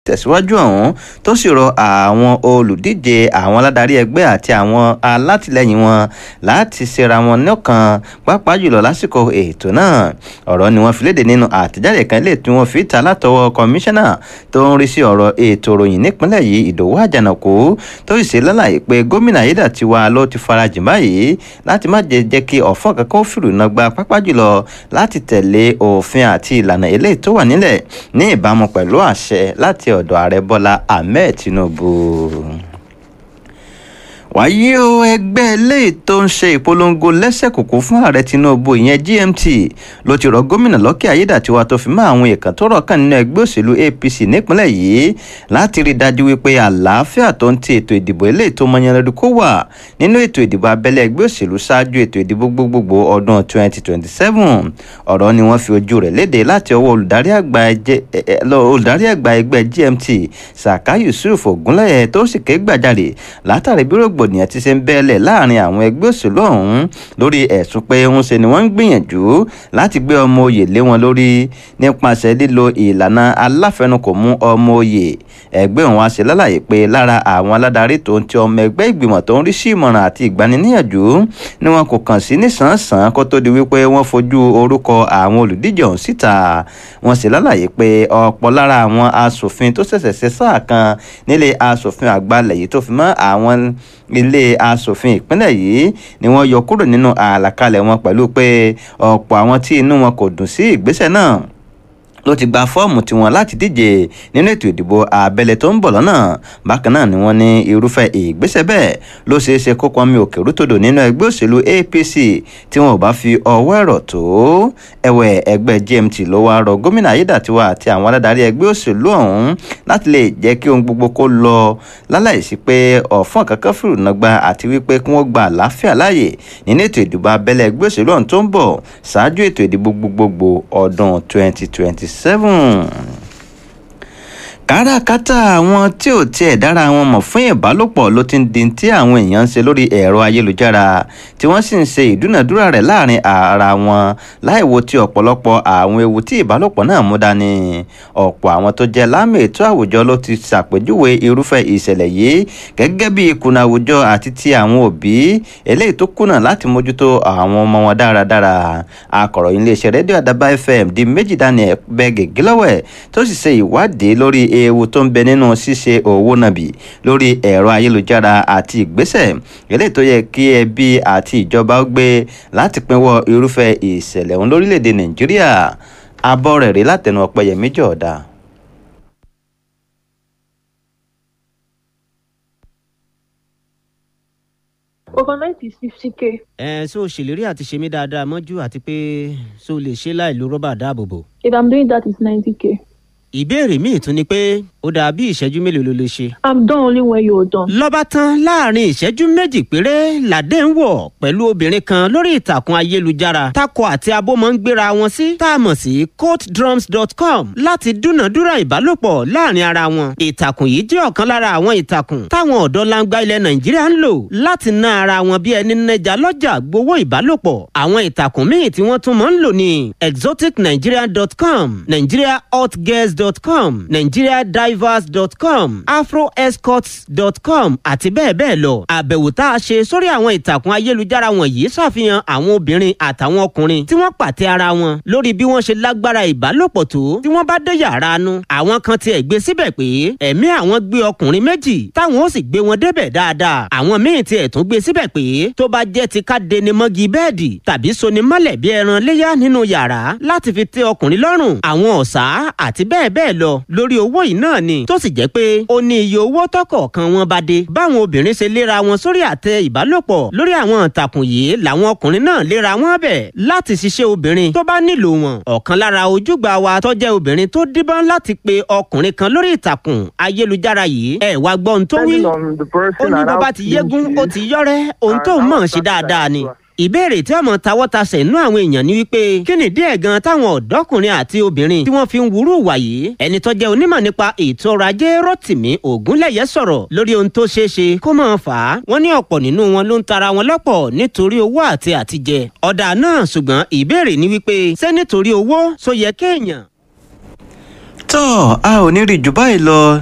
tẹ̀síwájú ọ̀hún tó sì rọ àwọn olùdíje àwọn aládarí ẹgbẹ́ àti àwọn alátìlẹyìn wọn láti ṣera wọn lọ́kàn pàápàá jùlọ lásìkò ètò náà ọ̀rọ̀ ni wọ́n fi léde nínú àtẹ̀jáde kan lè tí wọ́n fi ta látọwọ́ kọmíṣánná tó ń rí sí ọ̀rọ̀ ètò ìròyìn nípínlẹ̀ yìí ìdòwú àjànàkú tó sì ṣe lálàyé pé gómìnà ayédàtiwa ló ti farajìn báyìí láti má jẹ́ jẹ́ kí ọ̀fọ́n kankan ó fìrùnà gba pàápàá jùlọ láti tẹ̀lé òfin àti ìlànà eléyìí tó wà nílẹ̀ ní ìbámu pẹ̀lú àṣẹ láti ọ̀dọ̀ ààrẹ bọ́lá ahmed tinubu wàyí o ẹgbẹ́ eléyìí tó ń ṣe ìpolongo lẹ́sẹ̀kùkù fún ààrẹ tinubu ìyẹn gmt ló ti rọ gómìnà lọ́kẹ́ ayédàtiwa tó fi mọ́ àwọn èèkàn tó rọ̀ kàn nínú ẹgbẹ́ òṣèlú apc nípínlẹ̀ yìí láti rí i dájú wípé àlàáfíà tó ń ti ètò ìdìbò eléyìí tó mọyánlẹ́dù kó wà nínú ètò ìdìbò abẹ́lé ẹgbẹ́ òṣèlú ṣáájú ètò ìdìbò gbogbogbò ọdún 2027 ọ̀rọ̀ ni wọ́n fi ojú rẹ̀ léde láti ọwọ́ olùdarí àgbà ẹgbẹ́ gmt saka yusuf ogunlẹ̀yẹ tó sì ké gbàjarè látàrí bí rògbòdìyàn ti ṣe ń bẹ́ẹ̀lẹ̀ láàrin àwọn ẹgbẹ́ òṣèlú ọ̀hún lórí ẹ̀sùn pé ń ṣe ni wọ́n ń gbìyànjú láti gbé ọmọ oyè lé wọn lórí nípasẹ̀ lílo ìlànà aláfẹnukò mú ọmọ oyè ẹgbẹ́ òun wá ṣe lálàyé pé lára àwọn aládarí tó ń ti ọmọ ẹgbẹ́ ìgbìmọ̀ tó ń rí sí ìmọ̀ràn àti ìgbaniníyànjú ni wọn kò kàn sí nísànsán kó tó di wípé wọ́n fojú orúkọ àwọn olùdíje ọ̀hún síta wọ́n ṣe lálàyé pé ọ̀pọ̀ lára àwọn asòfin tó ṣẹ̀ṣẹ̀ ṣe sáà kan nílé asòfin àgbà lẹ̀ yìí tó fi mọ́ àwọn ilé asòfin ìpínlẹ̀ yìí ni wọ́n yọ kúrò nínú àlàkalẹ̀ wọn pẹ̀lú pé ọ̀pọ̀ àwọn tí inú wọn kò dùn sí ìgbésẹ̀ náà ló ti gba fọ́ọ̀mù tiwọn láti díje nínú ètò ìdìbò abẹ́lé tó ń bọ̀ lọ́nà bákan náà ni wọ́n ní irúfẹ́ ìgbésẹ̀ bẹ́ẹ̀ ló ṣeé ṣe kó pọnmi òkè rútòdò nínú ẹgbẹ́ òṣèlú apc tí wọn ò bá fi ọwọ́ ẹ̀rọ tó ẹ̀wẹ̀ ẹgbẹ́ gmt ló wá rọ gómìnà ayédàtiwa àti àwọn aládarí ẹgbẹ́ òṣèlú ọ̀hún láti lè jẹ́ kí ohun gbogbo kó lọ láláìsí pé ọ̀fọ́n kankan fìrùnàgbà àti wípé kí wọ́n gba àlàáfíà láàyè nínú ètò ìdìbò abẹ́lé ẹgbẹ́ òṣèlú ọ̀hún tó ń bọ̀ ṣáájú ètò ìdìbò gbogbogbò ọdún 2020 seven káràkátà àwọn tí ò tiẹ̀ dára wọn mọ̀ fún ìbálòpọ̀ ló ti ń di tí àwọn èèyàn ń ṣe lórí ẹ̀rọ ayélujára tí wọ́n sì ń ṣe ìdúnàdúrà rẹ̀ láàrin ara wọn láìwo tí ọ̀pọ̀lọpọ̀ àwọn ewu tí ìbálòpọ̀ náà mú dání ọ̀pọ̀ àwọn tó jẹ́ lámì ètò àwùjọ ló ti ṣàpèjúwe irúfẹ́ ìṣẹ̀lẹ̀ yìí gẹ́gẹ́ bí ìkùnà àwùjọ àti ti àwọn òbí eléyìí tó kùnà láti mójútó àwọn ọmọ wọn dáradára akọ̀ròyìn iléeṣẹ́ rédíò àdàbà fm di méjì daniel bẹ́gẹ̀ gílọ́wẹ̀ tó sì ṣe ìwádìí lórí ewu tó ń bẹ nínú ṣíṣe òwò nàbì lórí ẹ̀rọ ayélujára àti ìgbésẹ̀ eléyìí tó yẹ kí ẹbí àti ìjọba ó gbé láti pinwọ́ irúfẹ́ ìṣẹ̀lẹ̀ ọ̀hún lórílẹ̀‐èdè nàìjíríà abọ́ rẹ̀ rí látẹnu ọ̀pẹ̀yẹmí jọ̀ọ́dá. overnight is fifty k. ẹ ṣó o ṣèlérí àti ṣe mí dáadáa mọ́jú àti pé ṣó o lè ṣe láì lo rọ́bà dáàbòbò. if i'm doing that it's ninety k. ìbéèrè míì tún ni pé ó dà bí ìṣẹ́jú mélòó ló lè ṣe. i'm done only when you're done. lọ́ba tán láàrin ìṣẹ́jú méjì péré làdé ń wọ̀ pẹ̀lú obìnrin kan lórí ìtàkùn ayélujára takọ àti abo máa ń gbéra wọn sí tá a mọ̀ sí courtdrums.com láti dúnàdúrà ìbálòpọ̀ láàrin ara wọn. ìtàkùn yìí jẹ́ ọ̀kan lára àwọn ìtàkùn táwọn ọ̀dọ́ langba ilẹ̀ nàìjíríà ń lò láti ná ara wọn bí ẹni nẹja lọ́jà gbowó ìbálòpọ̀. àwọn ìtàkùn míì tí wọ́n tún máa ń lò ní exoticnigeria.com nigeriahotgirls.com nigeriadivers.com afroescorts.com àti bẹ́ẹ̀ bẹ́ẹ̀ lọ. àbẹ̀wò tá a ṣe sórí àwọn ìtàkùn ayélujára wọ̀nyí ṣàfihàn àwọn obìnrin àtàwọn ọkùnrin tí wọ́n pàtẹ ara wọn lórí bí wọ́n ṣe lágbára ìbálòpọ̀ tó tí wọ́n bá dé yàrá nu. àwọn kan tiẹ̀ gbé síbẹ̀ pé ẹ̀mí àwọn gbé ọkùnrin méjì táwọn ó sì gbé wọn débẹ̀ dáadáa. àwọn míì tiẹ̀ tún gbé síbẹ̀ pé tó bá jẹ́ ti ká deni mọ́gi bẹ́ẹ̀dì tàbí soni mọ́lẹ̀ bí ẹran léyà nínú yàrá láti fi tẹ́ ọkùnrin lọ́rùn àwọn ọ̀sà àti bẹ́ẹ̀ bẹ́ẹ̀ lọ lórí owó yìí náà ni tó sì jẹ́ pé ó ní iye owó tọkọ̀ọ̀kan wọn bá dé báwọn obìnrin ṣe léra wọn sórí àtẹ ìbálòpọ̀ lórí àwọn ìtàkùn yìí làwọn ọkùnrin náà léra wọn bẹ̀ láti ṣiṣẹ́ obìnrin tó bá nílò wọn ọ̀kan lára ojúgbà wa tó jẹ́ obìnrin tó díbọ́n láti pe ọkùnrin kan lórí ìtàkùn ayélujára yìí ẹ̀ wá gbọ́ ohun tó wí ó ní bó bá ti yégún ó ti yọ́rẹ́ ohun tó mọ̀ ṣe dáadáa ni ìbéèrè tí ọmọ tawọ́tasẹ̀ inú àwọn èèyàn ni wípé kí ni díẹ̀ gan táwọn ọ̀dọ́kùnrin àti obìnrin tí wọ́n fi ń wúrú wà yìí ẹni tó jẹ́ onímọ̀ nípa ètò ọrọ̀ ajé rotimi ogunlẹ̀yẹ sọ̀rọ̀ lórí ohun tó ṣeé ṣe kó máa fà á wọ́n ní ọ̀pọ̀ nínú wọn ló ń tara wọn lọ́pọ̀ nítorí owó àti àtijẹ ọ̀dà náà ṣùgbọ́n ìbéèrè ni wípé ṣé nítorí owó só yẹ kéèyàn tọ́ a ò ní rí jù báyìí lọ